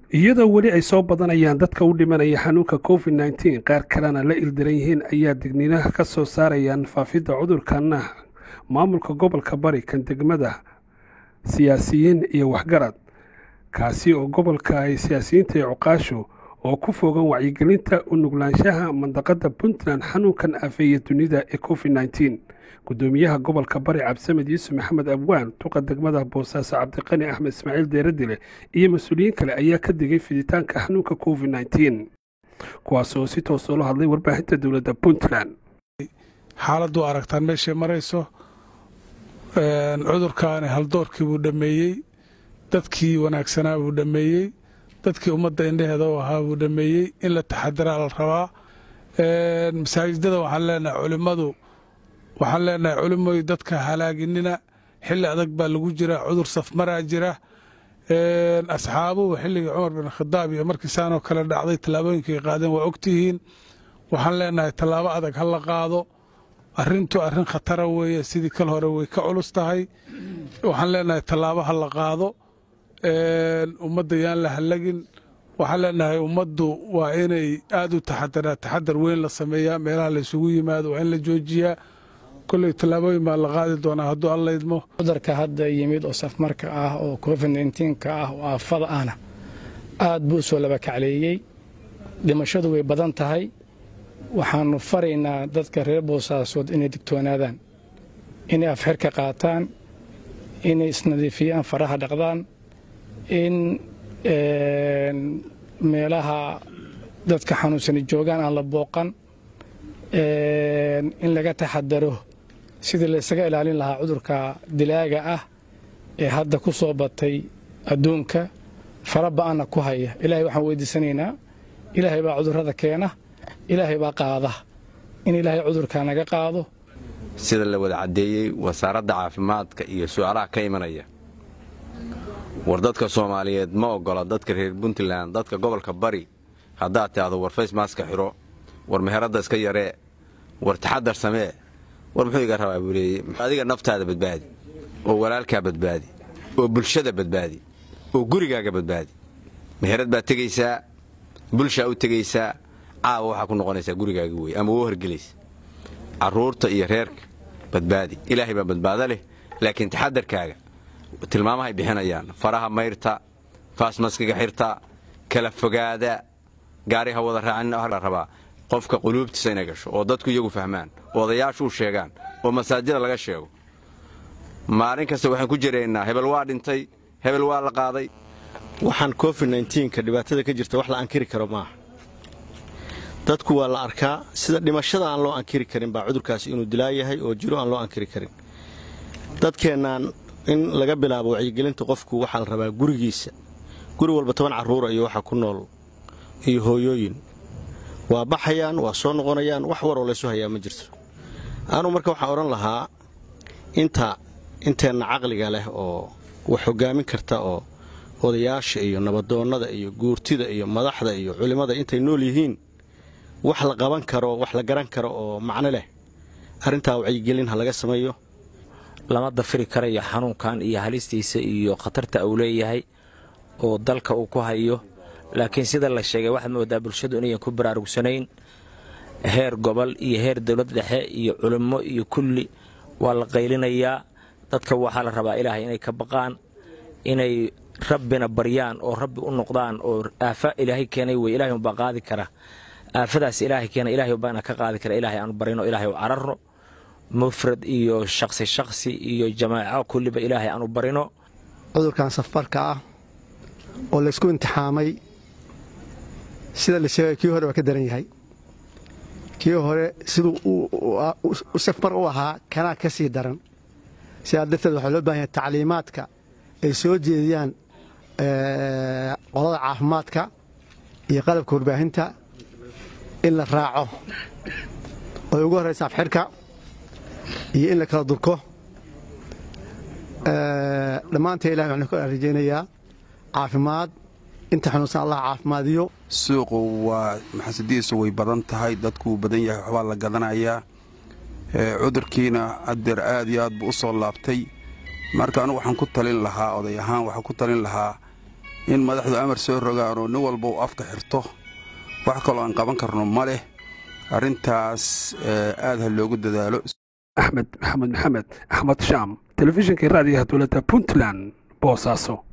iyadoo weli ay soo badanayaan dadka u dhimanaya xanuunka covid nneteen qaar kalena la ildiran yihiin ayaa digniinaha ka soo saarayaan faafidda cudurkana maamulka gobolka bari kan degmada siyaasiyiin iyo waxgarad kaasi oo gobolka ay siyaasiyiinta iyo cuqaashu oo ku fogan wacyigelinta u nuglaanshaha mandaqada puntland xanuunkan afeeya dunida ee covid nneteen gudoomiyaha gobolka bari cabdisamed yuusuf maxamed abwaan tuqa degmada boosaaso cabdiqani axmed ismaaciil deeradile iyo mas-uuliyiin kale ayaa ka digay fiditaanka xanuunka covid nneteen kuwaas oo si toos ula hadlay warbaahinta dowladda puntland xaaladdu aragtaan meeshay marayso cudurkaani haldoorkii buu dhammeeyey dadkii wanaagsanaa buu dhammeeyey dadkii ummadda indheheeda u ahaa buu dhammeeyey in la taxadiraa la rabaa masaajidada waxaan leenahay culimmadu waxaan leenahay culimoy dadka halaaginina xilli adag baa lagu jira cudur safmaraa jira asxaabuhu xilligii cumar bin khadaab iyo markii saanoo kale dhacday tallaabooyinkay qaadeen waa ogtihiin waxaan leenahay tallaabo adag ha la qaado arrintu arrin khatara weeye sidii kal hore way ka culus tahay waxaan leenahay tallaabo ha la qaado ummadda yaan la hallagin waxaan leenahay ummaddu waa inay aad u taxadaraa taxadar weyn la sameeyaa meelaha laysugu yimaado waa in la joojiyaa kolley tallaabooyin baa la qaadi doonaa hadduu alla idmo cudurka hadda yimid oo safmarka ah oo covid nnteenka ah oo aafada ahna aad buu u soo labakacleeyey dhimashadu way badan tahay waxaannu faraynaa dadka reer boosaasood inay digtoonaadaan inay afxirka qaataan inay isnadiifiyaan faraha dhaqdaan in meelaha dadka xanuunsani joogaan aan la booqan in laga taxadaro sidii laysaga ilaalin lahaa cudurka dilaaga ah ee hadda ku soo batay adduunka fara ba'anna ku haya ilaahay waxaan weydiisanaynaa ilaahay baa cudurrada keena ilaahay baa qaada in ilaahay cudurkaa naga qaado sida la wada caddeeyey wasaaradda caafimaadka iyo su'aalaha ka imanaya war dadka soomaaliyeed ma oggola dadka reer puntland dadka gobolka bari haddaad tidhaahdo war faysmaaska xidho war meheradda iska yaree war taxadar samee war muxuu iga rabaa buu leeyey adiga naftaada badbaadi oo walaalkaa badbaadi oo bulshada badbaadi oo gurigaaga badbaadi meherad baad tegaysaa bulshaa u tegaysaa caawa waxaa ku noqonaysaa gurigaaga wey ama u horgelaysa carruurta iyo reerka badbaadi ilaahay baa badbaado leh laakiin taxadarkaaga tilmaamahay bixinayaan faraha mayrta faasmaskiga xirta kala fogaada gaariha wada raacin rabaa qofka quluubtiisa inay gasho oo dadku iyagu fahmaan oo odayaashu u sheegaan oo masaajida laga sheego maalin kasta waxaan ku jiraynaa hebel waa dhintay hebel waa la qaaday waxaan covid nnteenka dhibaatada ka jirta wax la ankiri karo maaha dadku waa la arkaa sida dhimashada aan loo ankiri karin baa cudurkaasi inuu dilaa yahay oo jiro aan loo ankiri karin dadkeennaan in laga bilaabo wacyigelinta qofku waxaa la rabaa gurigiisa guri walba toban carruura iyo waxa ku nool iyo hooyooyin waa baxayaan waa soo noqonayaan wax waroo laysu hayaa ma jirto anuu marka waxaan odhan lahaa inta inteenna caqliga leh oo wax hoggaamin karta oo odayaasha iyo nabadoonnada iyo guurtida iyo madaxda iyo culimmada intay nool yihiin wax la qaban karo wax la garan karo oo macno leh arrintaa wacyigelin ha laga sameeyo lama dafiri karayo xanuunkan iyo halistiisa iyo khatarta uu leeyahay oo dalka uu ku hayo laakiin sida la sheegay waxaad moodaa bulshadu inayan ku baraarugsanayn heer gobol iyo heer dowlad dhexe iyo culimmo iyo kulli waa la qaylinayaa dadka waxaa la rabaa ilaahay inay ka baqaan inay rabbina baryaan oo rabbi u noqdaan oo aafa ilaahay keenay wey ilahay umbaa qaadi kara aafadaas ilaahay keena ilahay umbaana ka qaadi kara ilaahay aanu barino ilaahay u cararno mufrad iyo shaqsi shaqsi iyo jamaaco kulliba ilaahay aanu barino cudurkan safarka ah oo laysku imtixaamay sida la sheegay kii hore waa ka daran yahay kii hore siduu u safmar u ahaa kanaa ka sii daran sidaa darteed waxaa loo bahan yahay tacliimaadka ay soo jeediyaan qolada caafimaadka iyo qalabka warbaahinta in la raaco oy ugu horraysa afxirka iyo in la kala durko dhammaantee ilahi waxaan ka rajaynayaa caafimaad inta xanuunsan allah caafimaadiyo suuqu waa maxasadihiisu way badan tahay dadkuu badan yahay waxbaa la gadanayaa cudurkiina adeer aad iyo aad buu u soo laabtay marka anugu waxaan ku talin lahaa oday ahaan waxaan ku talin lahaa in madaxdu amar soo rogaan oo nin walba uu afka xirto wax kaloo aan qaban karno ma leh arrintaas aad ha loogu dadaalo axmed maxamed maxamed axmed shaam telefishinka raadiyaha dowladda puntland boosaaso